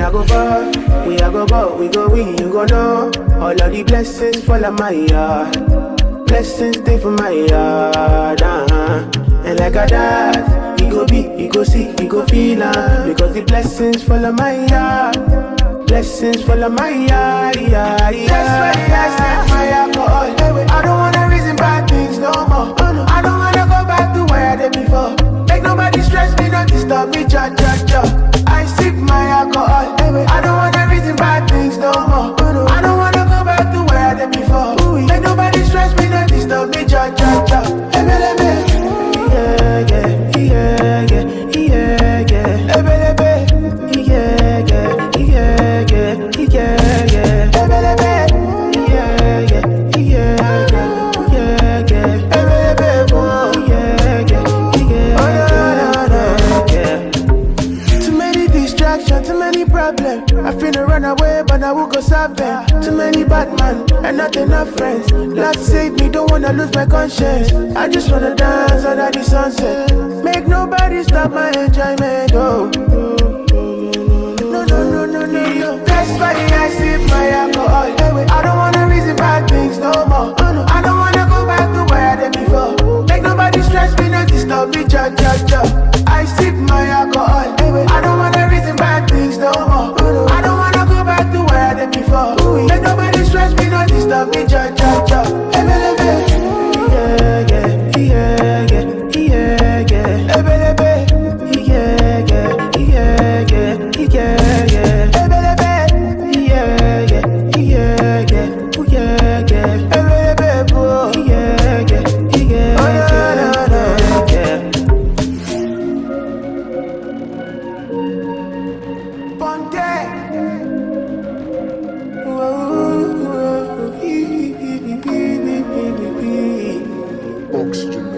I go far, we I go go, we go win, you go know. All of the blessings fall on my yard. Blessings stay for my yard, uh-huh. And like a dad, he go be, he go see, he go feel uh, Because the blessings fall on my yard. Blessings fall on my yard, yeah, yeah. That's why I sip my alcohol. I don't wanna reason bad things no more. I don't wanna go back to where I did before. Make nobody stress me, not disturb me, cha cha cha. I sip my alcohol. I don't wanna reason bad things no more. I don't wanna go back to where I did before. Make nobody stress me, not disturb me, cha cha cha. Ebelebe. Yeah, yeah, yeah, yeah, yeah, yeah. Ebelebe. Yeah, yeah, yeah, yeah, yeah, yeah. Ebelebe. Yeah, yeah, yeah, yeah, yeah, yeah. Ebelebe, oh, yeah, yeah, yeah, yeah, yeah. Too many distractions, too many problems. I finna run away, but I will go solve them. Too many bad man and not enough friends. Lord save me, don't wanna lose my conscience. I just wanna dance under the sunset. Make nobody stop my enjoyment. Oh. No, no, no, no, no, no. That's why I sip my alcohol. I don't wanna reason bad things no more. I don't wanna go back to where I did before. Make nobody stress me, not disturb me, cha cha cha. I sip my alcohol. I don't wanna reason bad things no more. I don't wanna go back to where I did before. Make nobody stress me, not disturb me, cha cha cha. Ebelebe. Yeah, yeah, yeah, yeah, yeah, yeah. Ebelebe. Yeah, yeah, yeah, yeah, yeah, yeah. Ebelebe. Yeah, yeah, yeah, yeah, ooh, yeah, yeah. Ebelebe, oh, yeah, yeah, yeah, oh, yeah, yeah, yeah. Ponte. Oxygen